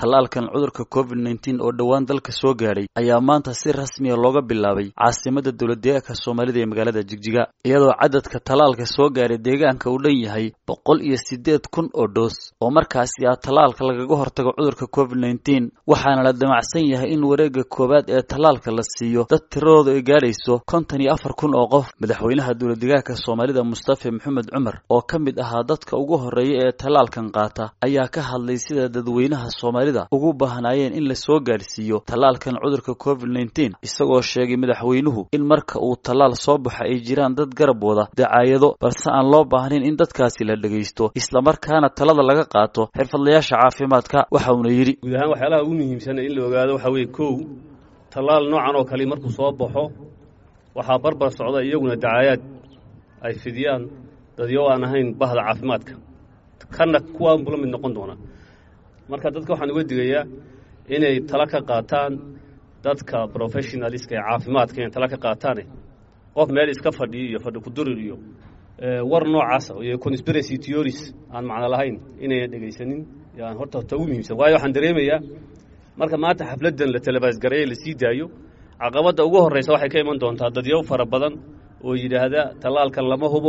tallaalkan cudurka covid nneteen oo dhowaan dalka soo gaadhay ayaa maanta si rasmiya looga bilaabay caasimada dowladdeegaanka soomaalida ee magaalada jigjiga iyadoo cadadka tallaalka soo gaadhay deegaanka uu dhan yahay boqol iyo siddeed kun oo dhoos oo markaasi ah tallaalka lagaga hortago cudurka covid nneteen waxaana la damacsan yahay in wareegga koowaad ee tallaalka la siiyo dad tiradooda ay gaadhayso konton iyo afar kun oo qof madaxweynaha dowladdeegaanka soomaalida mustafa maxamed cumar oo ka mid ahaa dadka ugu horreeya ee tallaalkan qaata ayaa ka hadlay sida dadweynaha soomaalida ugu baahnaayeen in la soo gaadhsiiyo tallaalkan cudurka covid nneteen isagoo sheegay madaxweynuhu in marka uu tallaal soo baxo ay jiraan dad garab wada dacaayado balse aan loo baahnayn in dadkaasi la dhegaysto islamarkaana talada laga qaato xirfadlayaasha caafimaadka waxa uuna yidhi guud ahaan waxyaalaha ugu muhiimsan in la ogaado waxaa weeye kow tallaal noocan oo kale markuu soo baxo waxaa barbar socda iyaguna dacaayaad ay fidiyaan dadyo aan ahayn bahda caafimaadka kana kuwaanbu la mid noqon doonaa marka dadka waxaan uga digayaa inay tala ka qaataan dadka professionaliska ee caafimaadka inay tala ka qaataane qof meel iska fadhiyo iyo fadhi kudurir iyo war noocaasa iyo conspiracy theories aan macno lahayn inayna dhegaysanin yaan horta ta ugu muhiimsan waayo waxaan dareemayaa marka maanta xafladdan la talabaasgareeye la sii daayo caqabadda ugu horreysa waxay ka iman doontaa dadyo fara badan oo yidhaahda tallaalkan lama hubo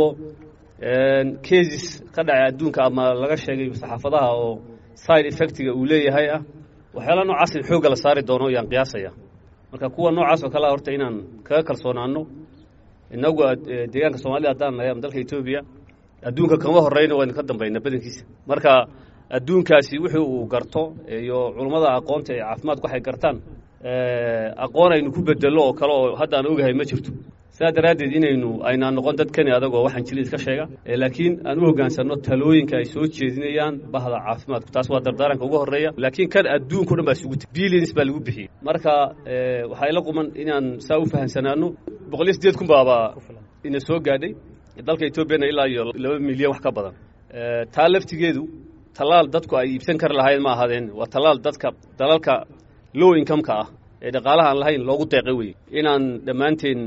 cases ka dhacay adduunka ama laga sheegay saxaafadaha oo side effectiga uu leeyahay ah waxyaala noocaas in xoogga la saari doono yaan qiyaasaya marka kuwa noocaas oo kalea horta inaan kaga kalsoonaano inagu deegaanka soomaalida haddaan nahay ama dalka etoobiya adduunka kama horreyna waynu ka dambayna badankiisa marka adduunkaasi wixii uu garto iyo culummada aqoonta ee caafimaadku waxay gartaan aqoon aynu ku bedello oo kale oo hadda aan ogahay ma jirto sidaa daraaddeed inaynu aynaan noqon dadkani adagoo waxaan jili iska sheega laakiin aan u hoggaansanno talooyinka ay soo jeedinayaan bahda caafimaadku taas waa dardaaranka ugu horreeya laakiin kan adduunka o dhan baa isugu tiri billions baa lagu bixiyey marka waxaa ila quman inaan saa u fahamsanaano boqol iyo siddeed kun baaba ina soo gaadhay dalka etoobiyana ilaa iyo laba milyan wax ka badan taa laftigeedu tallaal dadku ay iibsan kari lahayn ma ahaadeen waa tallaal dadka dalalka low incomeka ah ee dhaqaalaha aan lahayn loogu deeqay weye inaan dhammaanteen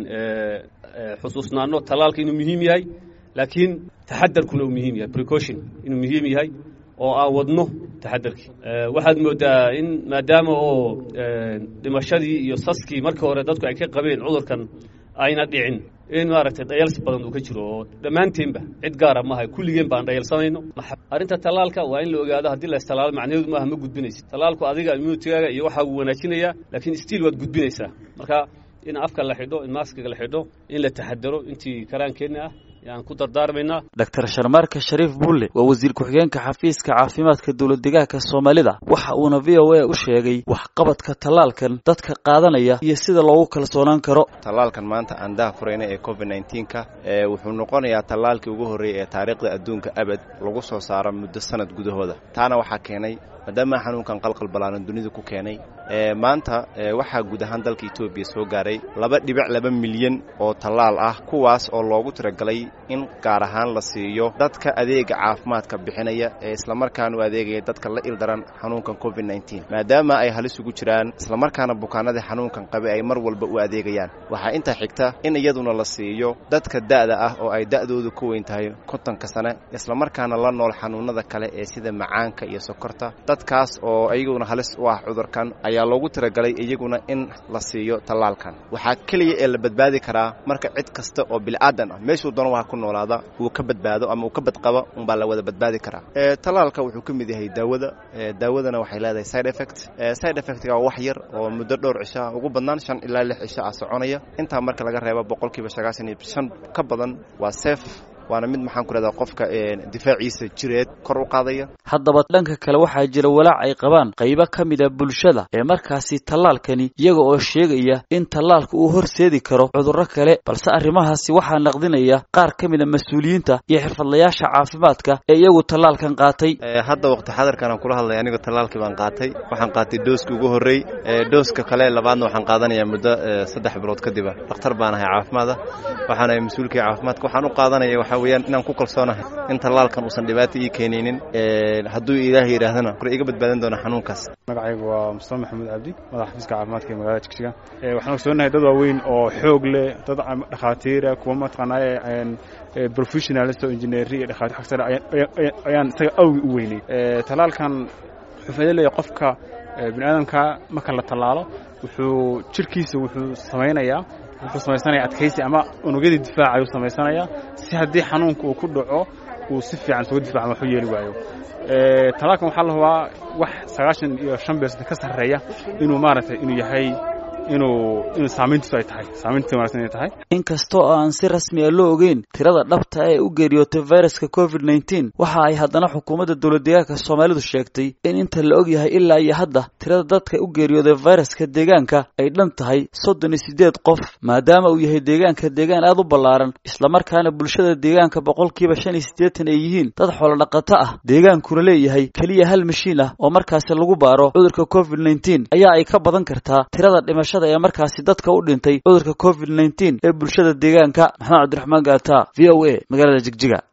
xusuusnaano tallaalka inuu muhiim yahay laakiin taxadarkuna uu muhiim yahay precaution inuu muhiim yahay oo aan wadno taxadarkii waxaad moodaa in maadaama oo dhimashadii iyo saskii markii hore dadku ay ka qabeen cudurkan ayna dhicin in maaragtay dhayals badan uu ka jiro oo dhammaanteenba cid gaara maaha kulligeen baan dhayalsanayno arrinta tallaalka waa in la ogaado haddii la istalaalo macnaheedu maaha ma gudbinaysa tallaalku adiga immunitigaaga iyo waxaa uu wanaajinayaa laakiin stiil waad gudbinaysaa marka in afka la xidho in maaskiga la xidho in la taxadaro intii karaankeenna ah yaan ku dardaarmaynaa doctor sharmaarka shariif bulle waa wasiir ku-xigeenka xafiiska caafimaadka dowladdeegaanka soomaalida waxa uuna v o a u sheegay waxqabadka tallaalkan dadka qaadanaya iyo sida loogu kalsoonaan karo tallaalkan maanta aan daha furayna ee covid nneteen-ka wuxuu noqonayaa tallaalkii ugu horreeyay ee taariikhda adduunka abad lagu soo saaro muddo sanad gudahooda taana waxaa keenay maadaama xanuunkan qalqal balaaran dunida ku keenay maanta waxaa guud ahaan dalka etoobiya soo gaaray laba dhibic laba milyan oo tallaal ah kuwaas oo loogu tiragalay in gaar ahaan la siiyo dadka adeega caafimaadka bixinaya ee islamarkaana u adeegaya dadka la ildaran xanuunkan covid nneteen maadaama ay halis ugu jiraan islamarkaana bukaanadii xanuunkan qabe ay mar walba u adeegayaan waxaa intaa xigta in iyaduna la siiyo dadka da'da ah oo ay da'doodu ku weyn tahay kontonka sane islamarkaana la nool xanuunada kale ee sida macaanka iyo sokorta dadkaas oo iyaguna halis u ah cudurkan ayaa loogu tiragalay iyaguna in la siiyo tallaalkan waxaa keliya ee la badbaadi karaa marka cid kasta oo bil'aadan ah meeshuu doona waa ku noolaada uu ka badbaado ama uu ka badqabo unbaa la wada badbaadi karaa tallaalka wuxuu ka mid yahay daawada daawadana waxay leedahay side effect side effectga waa wax yar oo muddo dhowr cisho ah ugu badnaan shan ilaa lix cisho ah soconaya intaa marka laga reebo boqolkiiba sagaashan iyo shan ka badan waa seef waana mid maxaan ku leedaha qofka difaaciisa jireed kor u qaadaya haddaba dhanka kale waxaa jira walaac ay qabaan qaybo ka mid a bulshada ee markaasi tallaalkani iyaga oo sheegaya in tallaalka uu horseedi karo cudurro kale balse arrimahaasi waxaa naqdinaya qaar ka mid a mas-uuliyiinta iyo xirfadlayaasha caafimaadka ee iyagu tallaalkan qaatay hadda waqti xadarkan aan kula hadlay anigu tallaalkii baan qaatay waxaan qaatay dooskii ugu horrey dooska kale labaadna waxaan qaadanayaa muddo saddex bilood kadiba dhakhtar baan ahay caafimaada waxaan ahay mas-uulkii caafimaadka waxaan u qaadanaya waxaa weeyaan inaan ku kalsoonahay in tallaalkan uusan dhibaato ii keenaynin hadduu ilaahay yidhaahdana kor iga badbaadan doona xanuunkaas magacaygu waa mustafa maxamuud cabdi madax xafiiska caafimaadka ee magaalada jigjiga waxaan ogsoonahay dad waaweyn oo xoog leh dad dhakhaatiira kuwa mataqaanaaye professionalist oo engineeri iyo dhakhaatiir xag sare ayaan isaga awgi u weynay tallaalkan wuxuu faa'iido leeyahay qofka bini aadamka marka la tallaalo wuxuu jirkiisa wuxuu samaynayaa wuxuu samaysanayaa adkaysi ama unugyadii difaaca ayuu samaysanayaa si haddii xanuunka uu ku dhaco uu si fiican isuga difacan waxu yeeli waayo talaalkan waxaa la hubaa wax sagaashan iyo shan beersan ka sarreeya inuu maaragtay inuu yahay inuu inuu saamayntiisu ay tahay saamayntiisa wanaagsan inay tahay inkastoo aan si rasmi a loo ogeyn tirada dhabta ee u geeriyootay viruska covid nneteen waxa ay haddana xukuumadda dowlad deegaanka soomaalidu sheegtay in inta la og yahay ilaa iyo hadda tirada dadka u geeriyooday viruska deegaanka ay dhan tahay soddon iyo siddeed qof maadaama uu yahay deegaanka deegaan aad u ballaaran islamarkaana bulshada deegaanka boqolkiiba shan iyo siddeetan ay yihiin dad xoolo dhaqato ah deegaankuna leeyahay keliya hal mashiin ah oo markaasi lagu baaro cudurka covid nneteen ayaa ay ka badan kartaa tirada dhimashada ee markaasi dadka u dhintay cudurka covid nneteen ee bulshada deegaanka maxamed cabdiraxmaan gaata v o a magaalada jigjiga